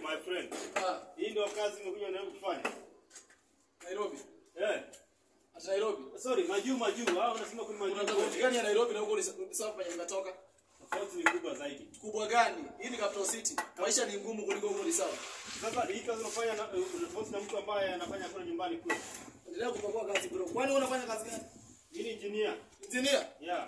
my friend. Ah, Hii ndio kazi umekuja na kufanya. Nairobi. Eh. Ati Nairobi. Sorry, majuu majuu. Hao unasema kuna Kuna majuu. tofauti gani ya Nairobi na huko ni sawa penye nimetoka? Tofauti ni kubwa zaidi. Kubwa gani? Hii ni capital city. Maisha ni ngumu kuliko huko ni sawa. Sasa hii kazi unafanya na una tofauti na mtu ambaye anafanya kule nyumbani kule. Endelea kupakua kazi bro. Kwani wewe unafanya kazi gani? Hii ni engineer. Engineer. Yeah.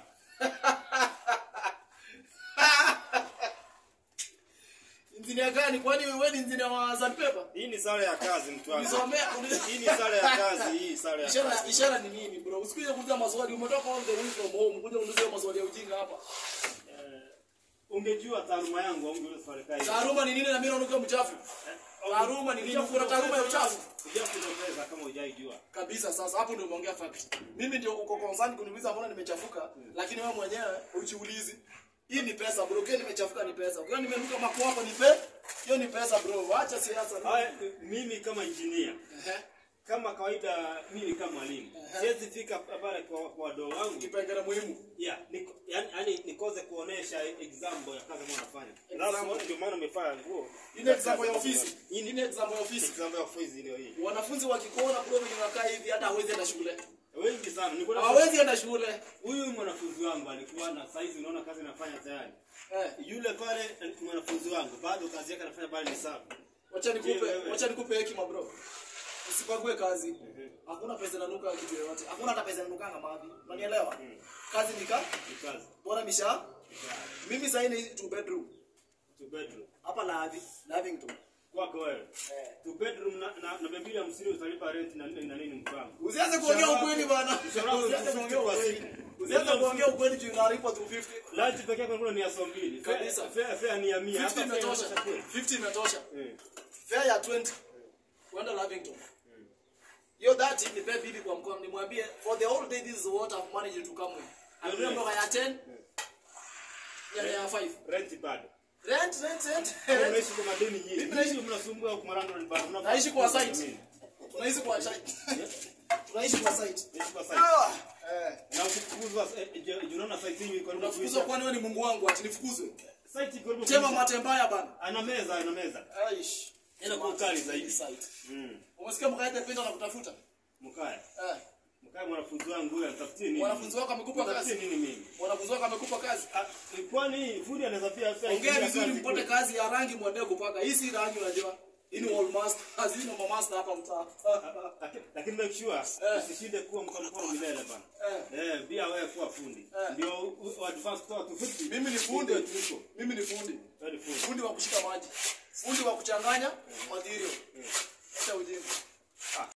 Engineer gani? Kwani wewe ni engineer wa sandpaper? Hii ni sare ya kazi mtu wangu. Ulisomea Hii ni sare ya kazi, hii sare ya Ishara kazi. ishara ni nini bro? Usikuje kuuliza maswali. Umetoka all the way from home. Kuja kuuliza maswali ya ujinga hapa. Eh, Ungejua taaluma yangu au ungejua sare kazi. Taaluma ni nini na mimi naonuka mchafu? Taaluma ni nini? Kuna taaluma ya uchafu. Ujakuongeza kama hujaijua. kabisa sasa hapo ndio umeongea fact mimi ndio uko concerned kuniuliza mbona nimechafuka lakini wewe mwenyewe ujiulizi hii ni pesa bro ukiwa nimechafuka ni pesa ukiwa nimenuka makwako ni pe hiyo ni pesa bro wacha siasa Haya, mimi kama engineer Ehe. kama kawaida mimi ni kama mwalimu siwezi fika pale kwa kwa wadogo wangu kipengele muhimu yeah niko, yani, yani nikoze kuonesha example ya kazi ambayo nafanya Example. Alafu ndio maana umefanya nguo hii ni example ya ofisi hii ni example ya ofisi example ya ofisi ndio hii wanafunzi wakikuona bro wenye wakaa hivi hata hawezi enda shule wengi sana niko na hawezi enda shule huyu mwanafunzi wangu alikuwa na saizi unaona kazi anafanya tayari eh yule pale eh, mwanafunzi wangu bado kazi yake anafanya pale ni safi wacha nikupe Je, wewe? wacha nikupe hekima bro usipague kazi hakuna pesa inanuka kitu yoyote hakuna hata pesa inanukanga mavi unanielewa kazi ni ka ni kazi bora misha mimi sasa ni two bedroom two bedroom hapa Lavi Lavington kwako wewe eh two bedroom na na, na mbili hamsini utalipa rent na nini na nini mpango usianze kuongea Mshahara- ukweli bana mshahara wako usianze ni kuongea 50 kwa ukweli siku. usianze kuongea ukweli juu unalipa 250 lunch pekee yake kuna ni ya saa mbili Kabisa. fare fare ni ya 100 50 hapa fare imetosha inatosha kweli 50 imetosha Eh. fare ya 20 kwenda Lavington hiyo 30 nipe bibi kwa mkono nimwambie for the whole day this is what I've managed to come with Anunue Yeah. mboga ya 10 ya ya 5 rent bado rent rent rent unaishi kwa madeni nyingi Mimi naishi- Nyinyi mnasumbua kwa marando ni bado Mnafaa- naishi kwa site Mimi. tunaishi kwa site tunaishi kwa site Naishi kwa site ah eh na ukifukuzwa eh, je- je, unaona site hii iko unafukuzwa kwani wewe ni Mungu wangu ati nifukuzwe site iko karibu tema kuisha. matembaya bana ana meza ana meza aish Ina kwa ukali zaidi. site mm umesikia mkaenda pesa na kutafuta mkaya eh mkaya mwanafunzi wangu huyu anatafutie nini wanafunzi wako amekupa Anatafutie kazi nini mimi wanafunzi wako amekupa kazi Ah, kwani fundi anaweza pia pia ongea ingilia vizuri kazi mpate kule. kazi ya rangi mwendee kupaka hii si rangi unajua hii ni all master hazina mama master hapa mtaa Lakini- lakini make sure Eh. usishinde kuwa mkono mkono milele bana eh eh pia wewe kuwa fundi Eh. ndio u- u- advance kutoka 250 mimi ni fundi Ndio tuliko mimi ni fundi Wewe ni fundi fundi wa kushika maji fundi wa kuchanganya material